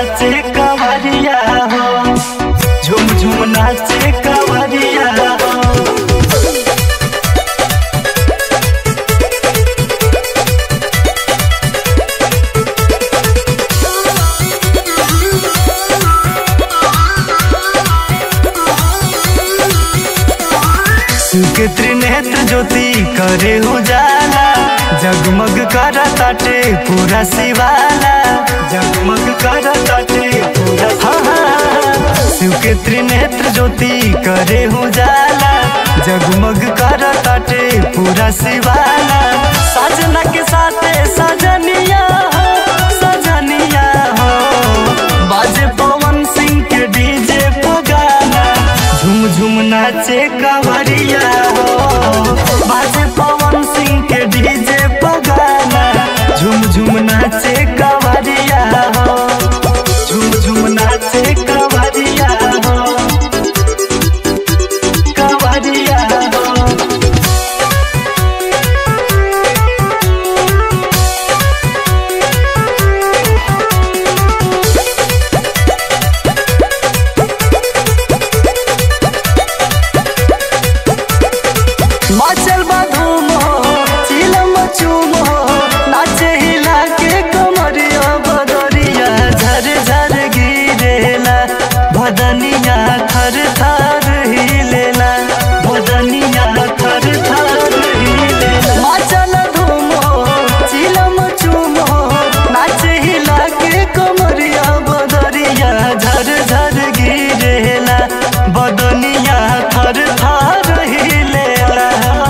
नाचे कवरिया हो झुम झुम नाचे कवरिया हो सुके त्रिनेत्र ज्योति करे उजाला जगमग कर ताटे पूरा शिवाला जगमग कर ताटे पूरा हाँ, हाँ, हाँ। सुके त्रिनेत्र ज्योति करे उजाला जगमग कर ताटे पूरा शिवाला सजना के साथे सजनिया हो सजनिया हो बाजे पवन सिंह के डीजे पगाना झुम झुम नाचे कवरिया हो बाजे पवन सिंह के डीजे पगाना झुम झुम नाचे कवरिया हो झुम झुम नाचे कवरिया हो कवरिया हो मचल बधूम हो चिलम चूम हो नाचे हिला के कमरिया बदरिया झर झर गिरेला भदनिया थर थर हिलेला भदनिया थर थर हिलेला मचल धूम हो चिलम चूम हो नाचे हिला के कमरिया बदरिया झर झर गिरेला बदनिया थर थर हिलेला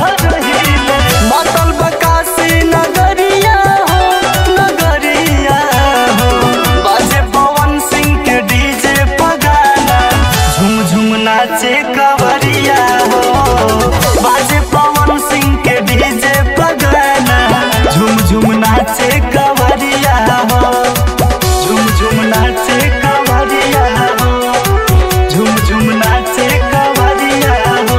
मतल बकासी नगरिया हो नगरिया हो बाजे पवन सिंह के डीजे पगाना झुम झुम नाचे कवरिया हो बाजे पवन सिंह के डीजे पगाना झुम झुम नाचे कवरिया हो झुम झुम नाचे कवरिया हो झुम झुम नाचे कवरिया हो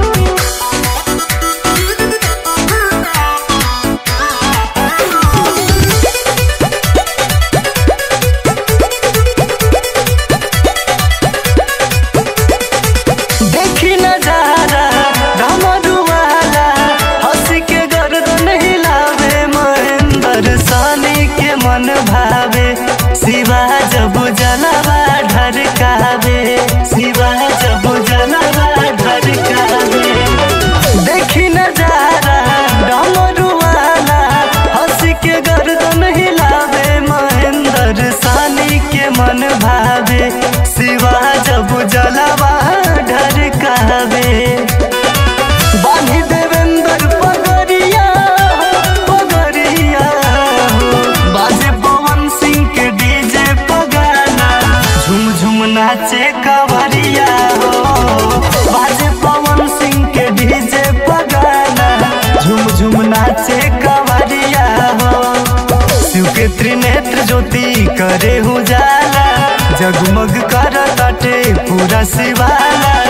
देखी नजारा डमरुआला हंसी के गर्दन हिलावे महेंद्र सानी के मन भावे शिवा जब जलवा ढरकावे शिवा जब जलवा ढरकावे देखी नजारा डमरुआला हंसी के गर्दन हिलावे महेंद्र सानी के मन भावे शिवा जब जलवा ढरकावे बानी देवेंद्र पगरिया हो, पगरिया हो। बाजे पवन सिंह के डीजे पगाना झुम झुम नाचे कवरिया हो बाजे पवन सिंह के डीजे पगाना झुम झुम नाचे कवरिया हो शिव के त्रिनेत्र ज्योति करे उजाला जगमग कर ताटे पूरा शिवाला